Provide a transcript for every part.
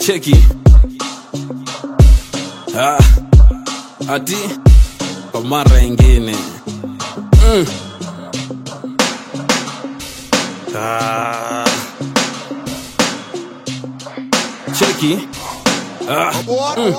cheki ah, ati kwa mara ingine mm. ah. cheki ah. mm.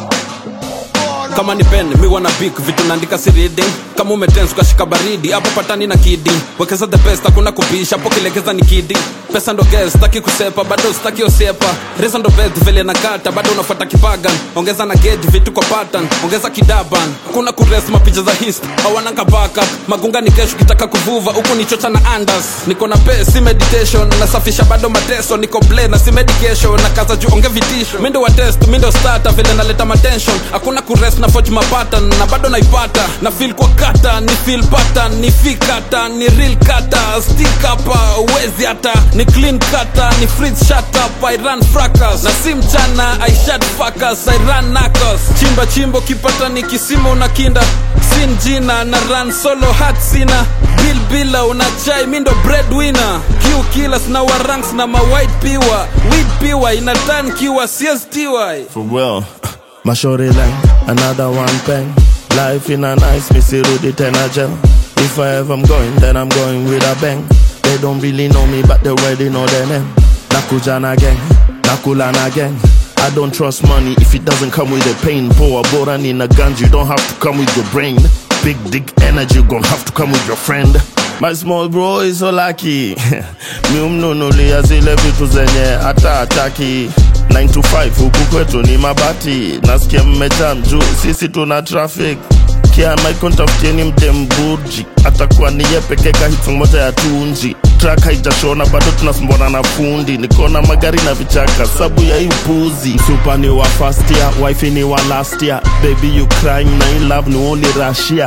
kama ni pen mi wana bik vitu naandika si reading kama umetens ukashika baridi hapo patani na kidi wekeza the best hakuna kubisha hapo kilegeza ni kidi pesa ndo ges staki kusepa bado staki osepa resa ndo best vile nakata bado unafuata kipagan ongeza na gauge vitu kwa pattern ongeza kidaban kuna kures mapicha za hist hawananga backup magunga ni kesho kitaka kuvuva huku ni chocha na andas niko na pe si meditation nasafisha bado mateso niko ble na si medication na kaza juu onge vitisho mindo wa test mindo starter vile naleta matension hakuna kures na forge mapatan na bado naipata na feel kwa kata ni feel pattern ni fikata ni real kata stick hapa uwezi hata ni clean kata ni freeze shut up I run fracas na si mchana I shut fuckers I run knuckles chimba chimbo kipata ni kisima unakinda sin jina na run solo hat sina bill bila unachai mindo breadwinner q killers na waranks na ma white piwa weed piwa inatan kiwa csti For well, mashore line, another one pen. Life in a nice, Missy Rudy Tena gel. If I ever am going, then I'm going with a bang. They don't really know me, but they already know their name. Nakujana gang, Nakulana gang. I don't trust money if it doesn't come with a pain. Poor boran in a gun, you don't have to come with your brain. Big dick energy, you gon' have to come with your friend. My small bro is so lucky. Mi umnunulia zile vitu zenye hata ataki 9 to 5 huku kwetu ni mabati nasikia mmejam juu sisi tuna traffic kiamaikontafutieni mdemburji atakuwa niye pekeka hit moja ya tunji trak haijashona bado tunasumbwana na fundi nikona magari na vichaka sabu ya hii upuzi msupa ni wa first year wifi ni wa last year baby you crying na in love ni only russia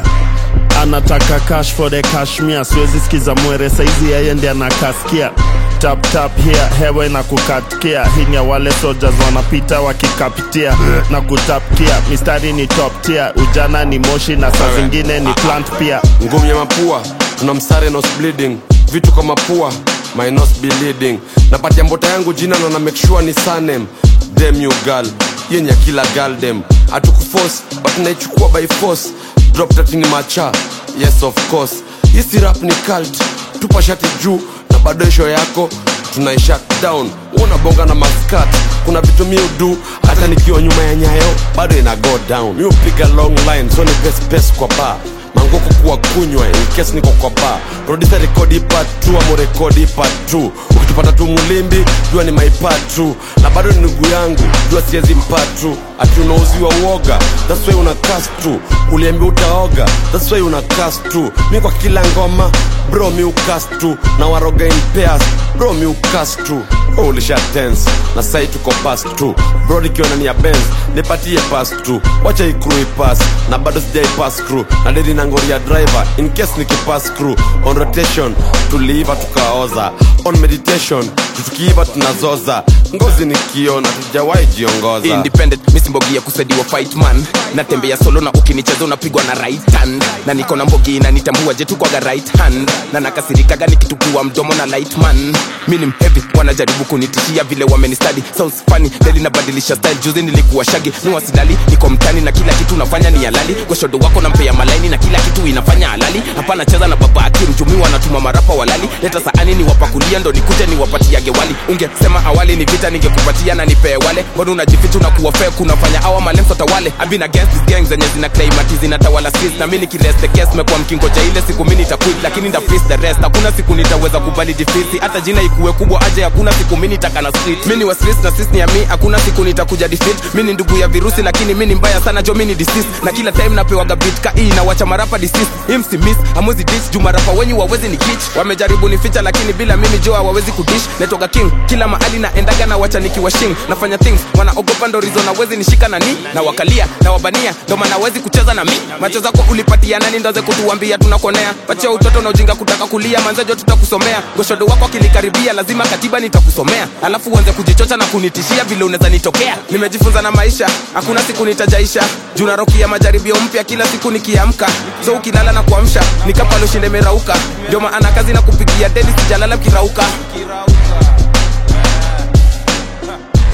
anataka cash for the cashmere siwezi sikiza mwere saizi yeye ndi anakaskia tap tap here hewe na kukatkia hii ni ya wale soldiers wanapita wakikapitia na kutapkia mistari ni top tier ujana ni moshi na saa zingine ni plant pia ngumi ya mapua tuna msare nos bleeding vitu kwa mapua my nose be leading napatia mbota yangu jina na na make sure ni sanem dem you girl yenye kila girl dem atukuforce but naichukua by force drop tatini macha yes of course hisi rap ni cult tupa shati juu na bado show yako tunai shut down unabonga na maskat kuna vitu mi udu hata nikiwa nyuma ya nyayo bado ina go down mi upiga long line so ni pes pes kwa bar mangoko kuwa kunywa in case niko kwa bar producer rekodi part 2 amo rekodi part 2 ukitupata tu mulimbi jua ni my part 2 na bado ni ndugu yangu jua siezi mpatu ati unauziwa uoga that's why una cast tu uliambia utaoga that's why una cast tu mi kwa kila ngoma bro mi ucast tu na waroga in pairs bro mi ucast tu oh, ulisha tense na sai tuko pass tu bro nikiona ni ya benz nipatie pass tu wacha ikru ipass na bado sijai pass crew na dedi na ngori ya driver in case nikipass crew on rotation tuliiva tukaoza on meditation tukiiva tunazoza ngozi nikiona tujawahi jiongoza independent misi mbogi ya kusaidiwa fight man natembea solo na ukinicheza unapigwa na right hand na niko na mbogi inanitambua je tukwaga right hand na nakasirikaga nikitupua mdomo na light man mi ni mhevi wanajaribu kunitishia vile wamenistadi sounds funny deli nabadilisha style juzi nilikuwa shagi nuwasilali niko mtani na kila kitu nafanya ni halali goshodo wako nampea malaini na kila kitu inafanya halali hapana cheza na baba akimjumi wanatuma marapa walali leta saani ni wapakulia ndo nikuje ni wapatiage wali ungesema awali ni vita ningekupatia na nipee wale mbona unajificha na kuwa fair kunafanya awa malenso tawale I've been against these gangs zenye zina claim ati zinatawala streets na mimi nikirest the case mekuwa mkingoja ile siku mimi nitaquit lakini nda face the rest hakuna siku nitaweza kubali defeat hata jina ikuwe kubwa aje hakuna siku mimi nitaka na street mimi ni wa streets na sisi ni ya mimi hakuna siku nitakuja defeat mimi ni ndugu ya virusi lakini mimi ni mbaya sana jo mimi ni disease na kila time napewaga beat ka hii na wacha marapa disease him si miss amwezi ditch juu marapa wenyu wawezi ni kitch wamejaribu nificha lakini bila mimi jo hawawezi kudish netoka king kila mahali naendaga na wacha nikiwa shing nafanya things wanaogopa ndo rizo nawezi nishika nani na wakalia na wabania ndo maana wezi kucheza na mi macho zako ulipatia nani ndoze kutuambia tunakonea pachia utoto na ujinga kutaka kulia manzejo tutakusomea goshodo wako akinikaribia lazima katiba nitakusomea alafu uanze kujichocha na kunitishia vile unaweza nitokea nimejifunza na maisha hakuna siku nitajaisha juu narokia majaribio mpya kila siku nikiamka so ukilala na kuamsha nikapaloshinde merauka ndio maana kazi na kupigia deli sijalala kirauka On the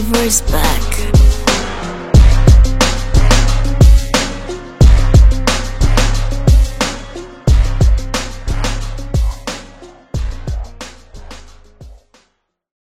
Flavor is back.